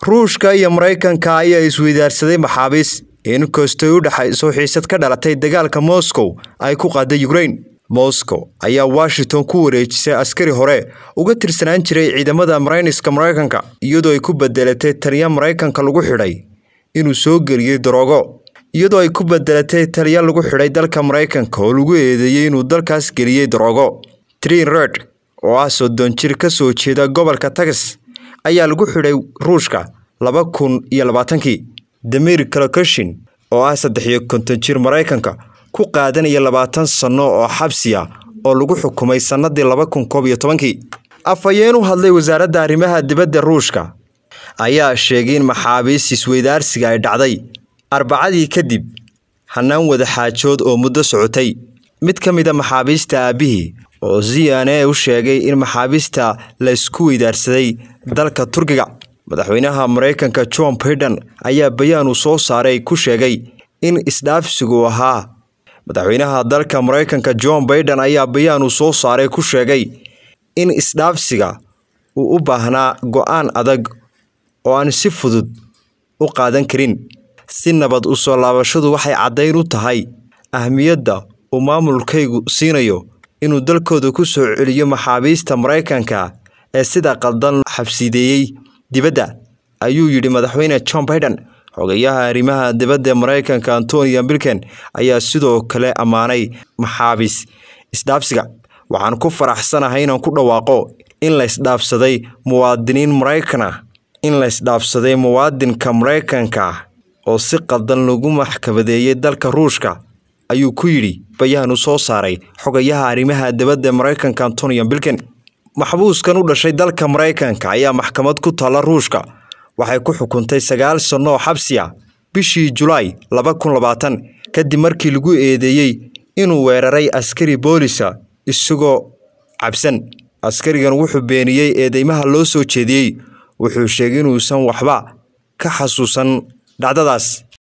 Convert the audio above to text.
ruushka iyo maraykanka ayaa isweydaarsaday maxaabiis inkastay u dhexayso xiisad ka dhalatay dagaalka moscow ay ku qaaday ukrain moscow ayaa washington ku wareejisay askari hore uga tirsanaan jiray ciidamada marayniska maraykanka iyadoo ay ku bedelatay taliya maraykanka lagu xidhay inuu soo geliyey daroogo iyadoo ay ku bedelatay taliya lagu xidhay dalka maraykanka oo lagu eedeeyey inuu dalkaas geliyey daroogo trin red oo ah soddon jir ka soo jeeda gobolka tagas ayaa lagu xidhay ruushka laba kun iyo labaatankii damir kalokashin oo ah saddex iyo konton jir maraykanka ku qaadanaya labaatan sanno oo xabsi ah oo lagu xukumay sannadii laba kun koob iyo tobankii afhayeen u hadlay wasaaradda arrimaha dibadda ruushka ayaa sheegay in maxaabiis isweydaarsiga ay dhacday arbacadii kadib hanaan wadaxaajood oo muddo socotay mid ka mid a maxaabiista aabbihii oo z n a u sheegay in maxaabiista la isku weydaarsaday dalka turkiga madaxweynaha maraykanka john baiden ayaa bayaan uu soo saaray ku sheegay in isdhaafsigu ahaa madaxweynaha dalka maraykanka john baiden ayaa bayaan uu soo saaray ku sheegay in isdhaafsiga uu u baahnaa go-aan adag oo aan si fudud u qaadan karin si nabad u soo laabashadu waxay caddayn u tahay ahmiyadda uu maamulkaygu siinayo inuu dalkooda ku soo celiyo maxaabiista maraykanka ee sida qaldan xabsideeyey dibadda ayuu yidhi madaxweyne john baiden xogayaha arrimaha dibadda ee maraykanka antonio bilken ayaa sidoo kale ammaanay maxaabiis isdhaafsiga waxaan ku faraxsanahay inaan ku dhawaaqo in la isdhaafsaday muwaadiniin maraykan ah in la isdhaafsaday muwaadinka maraykanka ah oo si qaldan lagu maxkamadeeyey dalka ruushka ayuu ku yidhi bayaan u soo saaray xogayaha arrimaha dibadda ee maraykanka antonio bilken maxbuuskan u dhashay dalka maraykanka ayaa maxkamad ku taalla ruushka waxay ku xukuntay sagaal sanno oo xabsi ah bishii julaay laba kun labaatan kadib markii lagu eedeeyey inuu weeraray askari boolisa isagoo cabsan askarigan wuxuu beeniyey eedeymaha loo soo jeediyey wuxuu sheegay inuusan waxba ka xasuusan dhacdadaas